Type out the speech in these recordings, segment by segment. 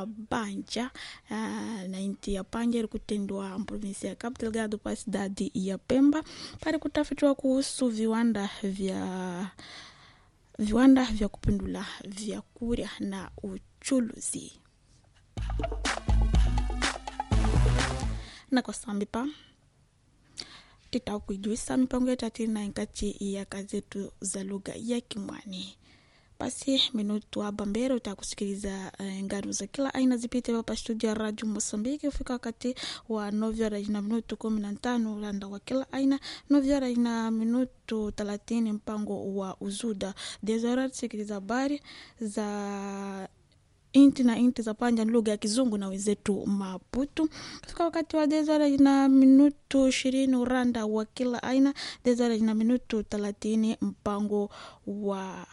wa Banja uh, na inti ya Panja ili kutendwa provinsi ya Cabo Delgado pa cidade ya Pemba pale kutafitiwa kuhusu viwanda vya viwanda vya kupindula vyakula na uchuluzi na kwa sambipa titakuijuisa mipango yetu atina nkati ya kazetu za lugha ya Kimwani. Basi minutu aba mbele utakusikiliza uh, ngano za kila aina zipite hapa studio ya Radio Mosambiki ufika wakati wa novyara ina minutu kumi na tano ulanda wa kila aina novyara ina minutu thelathini mpango wa uzuda dezora tusikiliza habari za inti na inti za panja lugha ya kizungu na wenzetu Maputu. Kufika wakati wa dezora ina minutu ishirini uranda wa kila aina dezora ina minutu thelathini mpango wa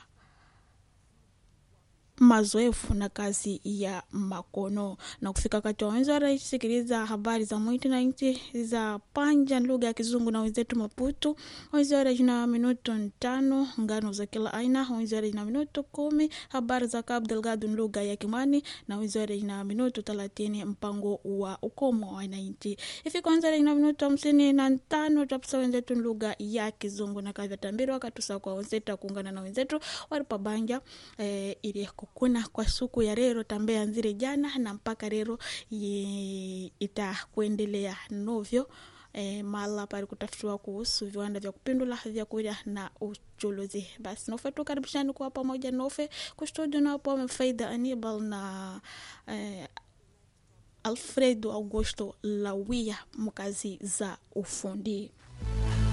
mazoefu na kazi ya makono na kufika wakati wa wenzi warasikiliza habari za mwiti na nchi za panja lugha ya kizungu na wenzetu Maputu. Wenzi na minuto tano ngano za kila aina. Wenzi na minuto kumi habari za Cabo Delgado lugha ya Kimani na wenzi na minuto thelathini mpango wa ukomo wa wananchi. Ifika wenzi na minuto hamsini na tano tapisa wenzetu lugha ya kizungu na kazi tambiri wakatusa kwa wenzetu kuungana na wenzetu walipabanja eh, ili kuna kwa suku ya rero tambea nzire jana na mpaka rero itakuendelea novyo e, mala pali kutafutiwa kuhusu viwanda vya kupindula vyakula na uchuluzi. Basi nofe tukaribishani kuwa pamoja nofe kustudio napo Faida Anibal na e, Alfredo Augusto Lawia mkazi za ufundi